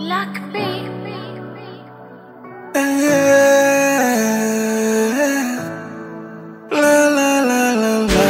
Luck me. La la la la la.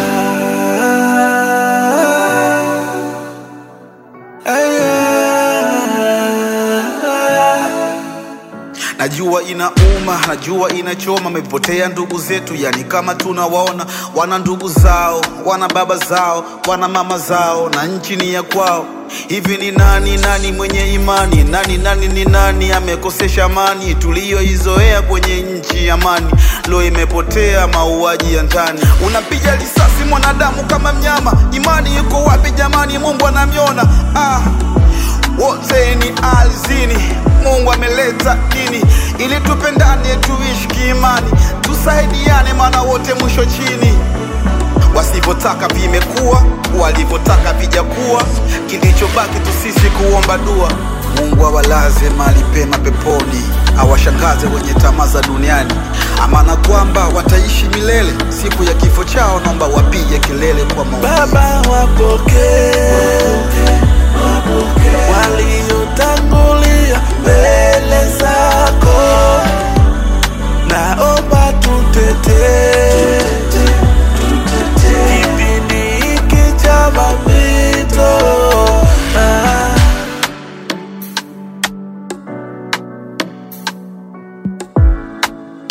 Najua inauma, najua inachoma, amepotea ndugu zetu, yani kama tunawaona, wana ndugu zao, wana baba zao, wana mama zao, na nchi ni ya kwao. Hivi ni nani nani mwenye imani? Nani nani ni nani amekosesha amani tuliyoizoea kwenye nchi amani? Lo, imepotea mauaji ya ndani, unapiga risasi mwanadamu kama mnyama. Imani yuko wapi jamani? Mungu anamyona ah wote ni alizini. Mungu ameleta dini ili tupendane, tuishi kiimani, tusaidiane, maana wote mwisho chini. Wasivyotaka vimekuwa, walivyotaka vijakuwa, kilichobaki tu sisi kuomba dua. Mungu awalaze mahali pema peponi, awashangaze wenye tamaa za duniani, amana kwamba wataishi milele. Siku ya kifo chao, naomba wapige kelele kwa maumivu. Baba wapokee